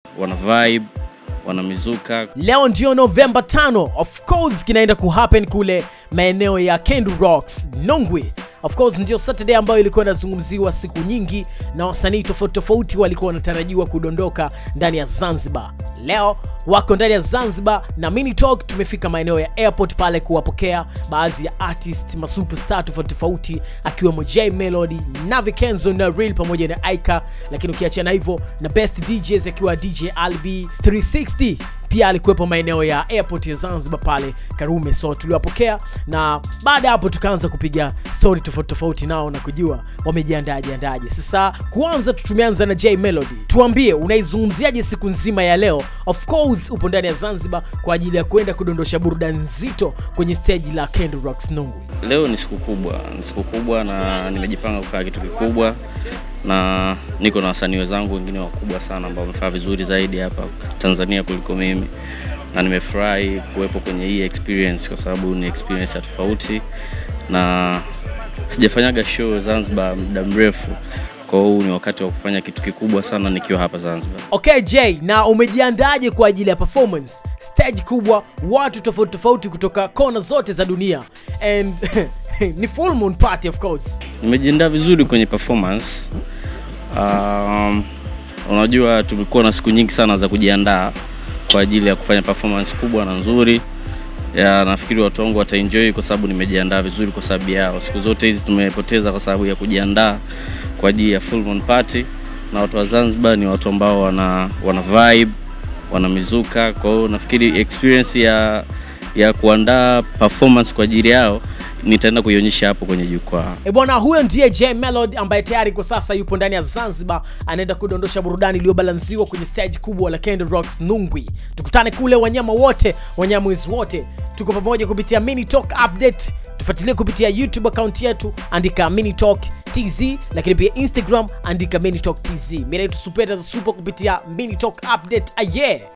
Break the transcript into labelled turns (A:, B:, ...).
A: wana vibe wana mizuka
B: leo ndio novemba 5 of course kinaenda kuhappen kule maeneo ya Kendu Rocks Nongwe of course ndio Saturday ambayo ilikuwa inazungumziwa siku nyingi na wasanii tofauti tofauti walikuwa wanatarajiwa kudondoka ndani ya Zanzibar. Leo wako ndani ya Zanzibar na Mini Talk tumefika maeneo ya airport pale kuwapokea baadhi ya artist masuperstar tofauti tofauti akiwemo J Melody, Navi Kenzo na Real pamoja na Aika, lakini ukiachana hivyo na best DJs akiwa DJ Albi 360 pia alikuwepo maeneo ya airport ya Zanzibar pale Karume, so tuliwapokea na baada ya hapo tukaanza kupiga story tofauti tofauti nao na kujua wamejiandaje andaje. Sasa kuanza tu tumeanza na J Melody, tuambie unaizungumziaje siku nzima ya leo? Of course upo ndani ya Zanzibar kwa ajili ya kwenda kudondosha burudani nzito kwenye stage la Kendo Rocks Nungwi.
A: leo ni siku kubwa ni siku kubwa na nimejipanga kufanya kitu kikubwa na niko na wasanii wenzangu wengine wakubwa sana ambao wamefanya vizuri zaidi hapa Tanzania kuliko mimi na nimefurahi kuwepo kwenye hii experience kwa sababu ni experience ya tofauti na sijafanyaga show Zanzibar muda mrefu kwa hiyo huu ni wakati wa kufanya kitu kikubwa sana nikiwa hapa Zanzibar
B: Okay J, na umejiandaje kwa ajili ya performance? Stage kubwa, watu tofauti tofauti kutoka kona zote za dunia and ni full moon party of course.
A: nimejiandaa vizuri kwenye performance um, unajua tumekuwa na siku nyingi sana za kujiandaa kwa ajili ya kufanya performance kubwa na nzuri ya nafikiri watu wangu wataenjoy kwa sababu nimejiandaa vizuri kwa sababu yao siku zote hizi tumepoteza kwa sababu ya kujiandaa kwa ajili ya full moon party na watu wa Zanzibar ni watu ambao wana, wana vibe wana mizuka kwa hiyo nafikiri experience ya ya kuandaa performance kwa ajili yao nitaenda kuionyesha hapo kwenye jukwaa
B: E bwana, huyo ndiye J Melody ambaye tayari kwa sasa yupo ndani ya Zanzibar, anaenda kudondosha burudani iliyobalansiwa kwenye stage kubwa la Kendo Rocks Nungwi. Tukutane kule, wanyama wote, wanyamwezi wote, tuko pamoja kupitia Mini Talk Update. Tufuatilie kupitia YouTube account yetu, andika Mini Talk TZ, lakini pia Instagram andika Mini Talk TZ. Mimi naitwa Supeta za Super kupitia Mini Talk Update. Aye.